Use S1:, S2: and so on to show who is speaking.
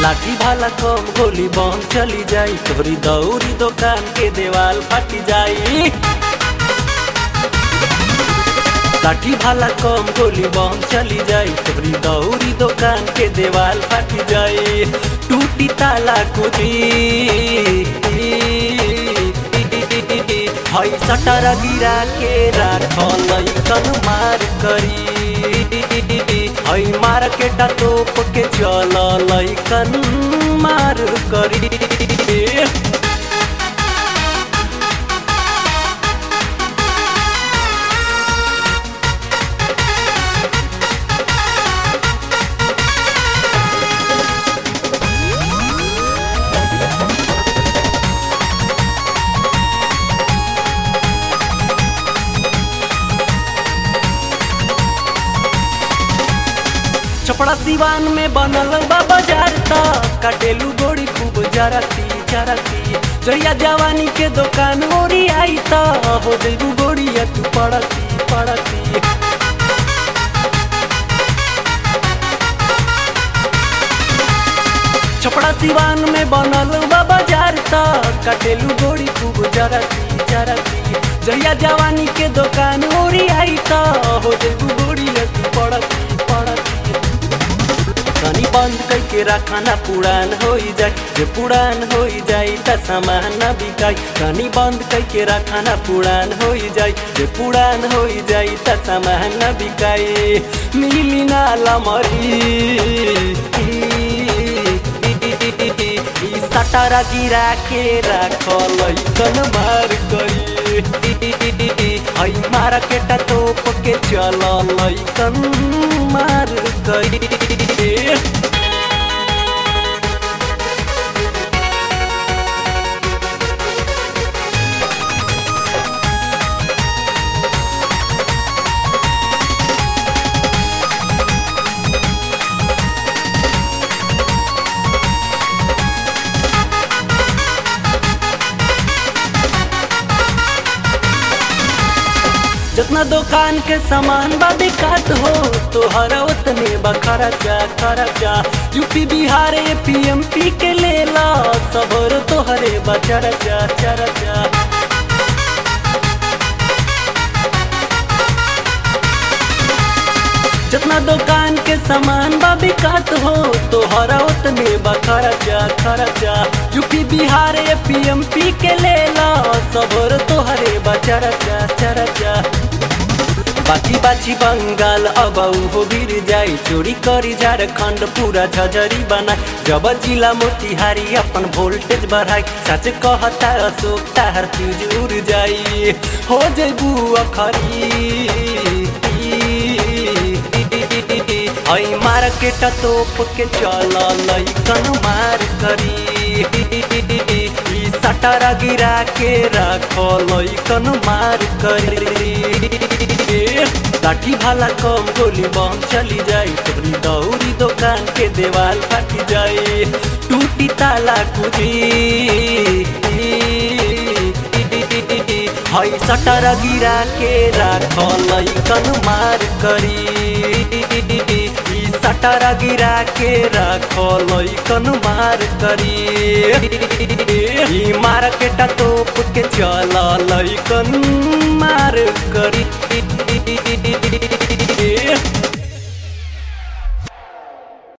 S1: लाठी भाला कम गोली बम चली जाई तोरी दौरी दुकान के देवाल फटी जाई लाठी भाला कम गोली बम चली जाई तोरी दौरी दुकान के देवाल फटी जाई टूटी ताला कुदी हई सटर गिरा के राखल कन मार करी हई मार्केट तोप के चल लैकन मार करी छपड़ा सिवान में बनल बा बाजार त कटेलू गोड़ी खूब जरती जरती जहिया जवानी के दुकान ओरी आई त हो देबू गोड़िया तू पड़ती पड़ती छपड़ा सिवान में बनल बा बाजार त कटेलू गोड़ी खूब जरती जरती जहिया जवानी के दुकान ओरी आई त हो देबू गोड़िया तू पड़ती पड़ती कनी बंद करके रखना पुरान हो जाए जे पुरान हो जाए त सामान न बिकाई कनी बंद करके रखना पुरान हो जाए जे पुरान हो जाए त सामान न बिकाई मिली ना लमरी सटारा गिरा के राखल कन मार करी हई मार्केट तोप के चल लैकन मार करी जितना दुकान के सामान बा बिकात हो तोहरा उतने बा खर्चा खर्चा यूपी बिहार पीएमपी के लेला सबरो तोहरे बा चर्चा चर्चा जितना दुकान के सामान बा बिकात हो तोहरा उतने बा खर्चा खर्चा यूपी बिहार पीएमपी के लेला सबरो तोहरे बा चर्चा चर्चा बाची बाची बंगाल अब हो गिर जाई चोरी करी झारखंड पूरा झजरी बनाई जब जिला मोतिहारी अपन वोल्टेज बढ़ाई सच कहता अशोक तार फ्यूज उड़ जाई हो जेबू अखरी हई मार्केट तोप के चल लैकन मार करी सटारा गिरा के राख लैकन मार करी लाठी भाला कम गोली बम चली जाई तोरी दौरी दुकान के देवाल फटी जाई टूटी ताला कुदी हई सटर गिरा के राख लैकन मार करी सटर गिरा के राख लैकन मार करी मार्केट तोप के चल लैकन